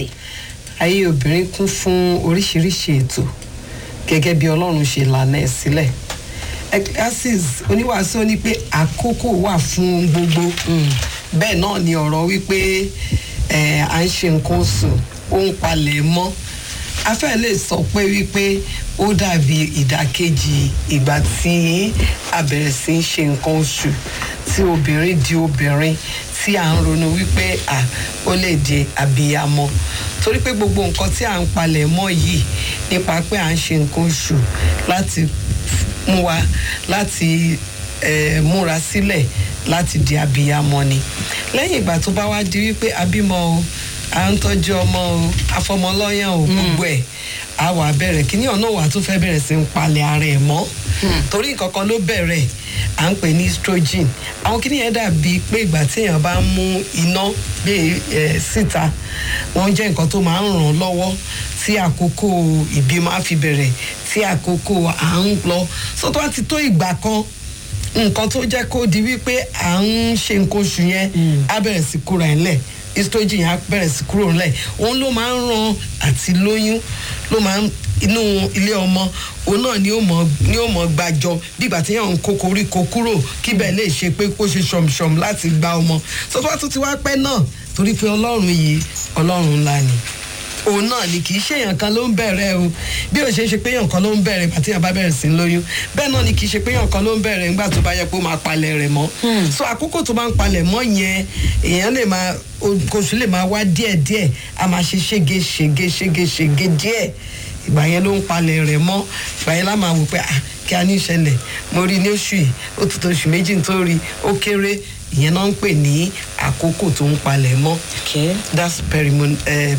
sí. ayé obìnrin kún fún oríṣiríṣi ètò gẹ́gẹ́ bí ọlọ́run ṣe lànà ẹ̀ sílẹ̀ ecclesiastes oníwàásù ní pé àkókò wà fún gbogbo bẹ́ẹ̀ náà ni ọ̀rọ̀ wípé eh, à ń ṣe nǹkan oṣù ó ń palẹ̀ mọ́ afẹ́ lè sọ pé wípé ó dàbí ìdàkejì ìgbà tí a bẹ̀rẹ̀ sí í ṣe nǹkan oṣù tí obìnrin di obìnrin tí à ń ronú wípé à ó lè di àbíyamọ torí pé gbogbo nǹkan tí à ń palẹ̀ mọ́ yìí nípa pé à ń ṣe nǹkan oṣù láti mú wa láti eh, múra sílẹ̀ láti di àbíyamọ ni lẹ́yìn ìgbà tó bá wá di wípé abímọ o à ń tọ́jú ọmọ o afọmọlọ́yàn o gbogbo ẹ̀ a wà bẹ̀rẹ̀ kíní ọ̀nà wà tó fẹ́ bẹ̀rẹ̀ sí ń palẹ̀ ara ẹ̀ mọ́ torí nǹkan kan ló bẹ̀rẹ̀ à ń pè ní estrogen àwọn kíní yẹn dàbí pé ìgbà tí èèyàn bá ń mú iná gbé ẹ síta wọ́n jẹ́ nǹkan tó máa ń ràn án lọ́wọ́ tí àkókò ìbímọ á fi bẹ̀rẹ̀ tí àkókò à ń lọ sọ́tọ́ wá ti tó ìgbà kan nǹkan tó jẹ́ kó di wípé à ń ṣe nǹkan oṣù yẹn á bẹ̀rẹ̀ sí kúra ẹ̀ lẹ̀ estrogen yẹn á bẹ̀rẹ̀ sí kúrò ńlẹ̀ òun ló máa ń ran àti lóyún ló máa ń inú ilé ọmọ òun náà ni ó mọ ni ó mọ gbàjọ bí ìgbà tí yàn ń kó koríko kúrò kí bẹ́ẹ̀ lè ṣe pé kó ṣe ṣọ̀mṣọ̀m láti gba ọmọ sọ́tọ́ wá tún ti wá pẹ́ náà torí pé ọlọ́run yìí ọlọ́run ńlá ni òun náà ni kì í ṣe èèyàn kan ló ń bẹ̀rẹ̀ o bí ó ṣe ń ṣe pé èèyàn kan ló ń bẹ̀rẹ̀ ìgbà tí èèyàn bá bẹ̀rẹ̀ sí ń lóyún bẹ́ẹ̀ náà ni kì í ṣe pé èèyàn kan ló ń bẹ̀rẹ̀ nígbà tó bá yẹ pé ó máa palẹ̀ rẹ̀ mọ́ so àkókò tó bá ń palẹ̀ mọ́ yẹn èèyàn lè máa oṣù lè máa wá díẹ̀díẹ̀ a máa ṣe ṣége ṣége ṣége ṣége díẹ̀ ìgbà yẹn ló ń palẹ̀ rẹ̀ mọ́ ìgbà yẹn lá máa wò pé ah kí a ní ìṣẹ̀lẹ̀ mo rí ní oṣù yìí ó ti tó oṣù méjì tó rí ó kéré ìyẹn náà ń pè ní àkókò tó ń palẹ̀ mọ́ Okay. that's perimon uh,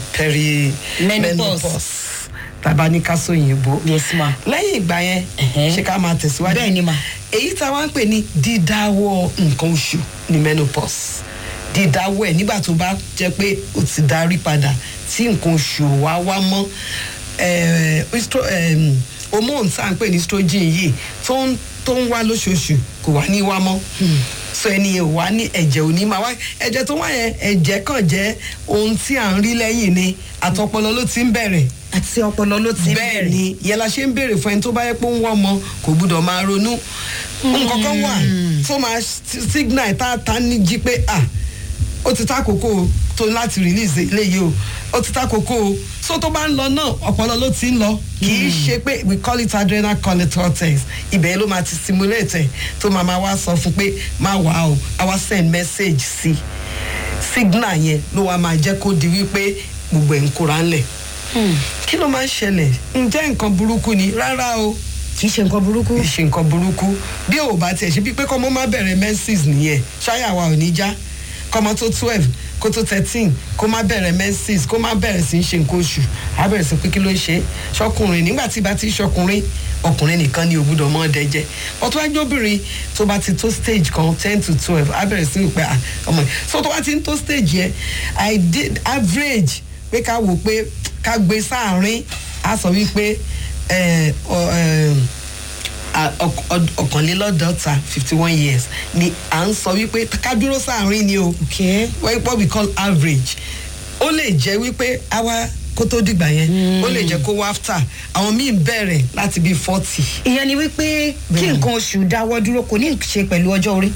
perimenopause tàbá ní ká sóyìnbó Yes, ma. lẹ́yìn ìgbà yẹn Ẹ̀hẹ́. ṣé ká máa tẹ̀síwájú Bẹ́ẹ̀ ni, ma. èyí tá a wá ń pè ní dídáwọ́ nǹkan oṣù ní menopause dídáwọ́ ẹ̀ nígbà tó bá jẹ́ pé ó ti darí padà tí nǹkan oṣù ò wá wá mọ́ eh, estro- em, hormone tá à ń pè ní estrogen yìí tó ń tó ń wá lóṣooṣù kò wá ní wá mọ́ so ẹni yẹn ò wá ní ẹ̀jẹ̀ ò ní máa wá ẹ̀jẹ̀ tó wá yẹn ẹ̀jẹ̀ kàn jẹ́ ohun tí à ń rí lẹ́yìn ni àtọpọlọ ló ti ń bẹ̀rẹ̀ àti ọpọlọ ló ti bẹ́ẹ̀ ni ìyẹn la ṣe ń béèrè fún ẹni tó bá yẹ pé ó ń wọ́ ọmọ kò gbúdọ̀ máa ronú nǹkan kan wà tó máa signal tá a ta ní jí pé ah ó ti ta kókó tó láti release eléyìí o ó ti ta kókó o so tó bá ń lọ náà ọpọlọ ló ti ń lọ kì í ṣe pé we call it adrenal corticosteroids ibẹ̀ ló máa ti stimulate ẹ̀ tó máa máa wá sọ fún pé má wà o àwa send message sí signal yẹn ló wá máa jẹ́ kó di wípé gbogbo ẹ̀ ń kóra ńlẹ̀ kí ló máa ń ṣẹlẹ̀ ǹjẹ́ nǹkan burúkú ni rárá o kì í ṣe nǹkan burúkú. kì í ṣe nǹkan burúkú bí ò bá tiẹ̀ ṣe bí pé kọ́mọ má bẹ̀rẹ̀ menses nìyẹn ṣáyà wa ò ní já kọ́mọ tó twelve kó tó thirteen kó má bẹ̀rẹ̀ menses kó má bẹ̀rẹ̀ sí í ṣe nǹkan oṣù á bẹ̀rẹ̀ sí pé kí ló ń ṣe ṣọkùnrin nígbà tí bá ti ṣọkùnrin ọkùnrin nìkan ni ògbúdọ̀ mọ́ ọdẹ jẹ ọtún wájú obìnrin tó bá ti tó stage kan ten to twelve á bẹ̀rẹ̀ sí í pé ah, ọmọ yìí so tó bá ti ń tó stage yẹn i did average pé ká wò pé ká gbé sáàrin á sọ wípé ẹ, ọ, ẹ, a- ọk- ọd- ọ̀kànlélọ́dọ́ta fifty one years ni à ń sọ wípé ká dúró sáàrin ni o Okay. Why- what we call average ó lè jẹ́ wípé àwa kó tó dìgbà yẹn ó lè jẹ́ kó wá after àwọn míì bẹ̀rẹ̀ láti bíi forty ìyẹn ni wípé kí Bẹ́ẹ̀ni. nǹkan oṣù dáwọ́ dúró kò ní í ṣe pẹ̀lú ọjọ́ orí.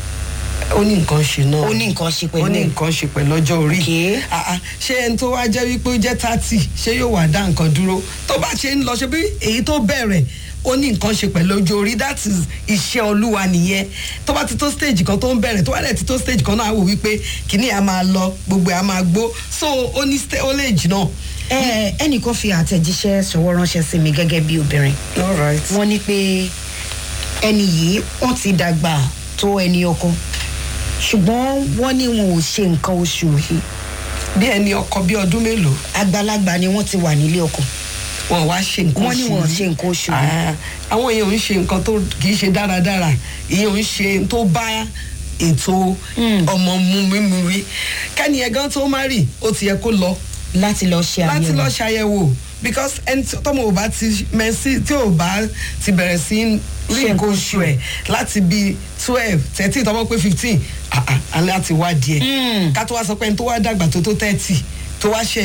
ó ní nǹkan ṣe náà ó ní nǹkan ṣe pẹ̀lú ó ní ẹ̀. nǹkan ṣe pẹ̀lú ọjọ́ orí Okay. Ah, ah, ṣé ẹni tó wá jẹ́ wípé ó jẹ́ thirty ṣé yóò wá dá nǹkan dúró tó bá ṣe ń lọ ṣe bí èyí tó bẹ̀rẹ̀ ó ní nǹkan ṣe pẹ̀lú ọjọ́ orí that is iṣẹ́ olúwa nìyẹn tó bá ti tó stage kan tó ń bẹ̀rẹ̀ tó bá dẹ̀ ti tó stage kan náà á wò wípé kìíní à máa lọ gbogbo ẹ̀ á máa gbó so ó ní sta- ó lè jì náà. ẹ ẹnìkan fi àtẹ̀jíṣẹ́ ṣọwọ́ ránṣẹ́ sí mi gẹ́gẹ́ bí obìnrin. all right. wọ́n ní pé ẹni yìí wọ́n ti dàgbà tó ẹni ọkọ ṣùgbọ́n wọ́n ní wọn ò ṣe nǹkan oṣù yìí bí ẹni ọkọ bí ọdún mélòó àgbàlagbà ni wọ́n ti wà nílé ọkọ wọn wá ṣe nǹkan Wọ́n ní wọn ò ṣe nǹkan oṣù rí. Ah, àwọn èèyàn ń ṣe nǹkan tó kì í ṣe dáradára èèyàn ń ṣe tó bá ètò ọmọ mu mímu rí kẹ́ni ẹ̀gán tó má rì ó ti yẹ kó lọ láti lọ ṣe láti àyẹ̀wò lọ ṣàyẹ̀wò because ẹni tí tọ́mọ ò bá ti mẹ́sì tí ò bá ti bẹ̀rẹ̀ sí í rí Ṣe nǹkan oṣù ẹ̀ láti bíi twelve thirteen tọ́mọ pé fifteen àlẹ́ àti wá díẹ̀ ká tó wá sọ pé ẹni tó wá dàgbà tó tó thirty tó wá ṣe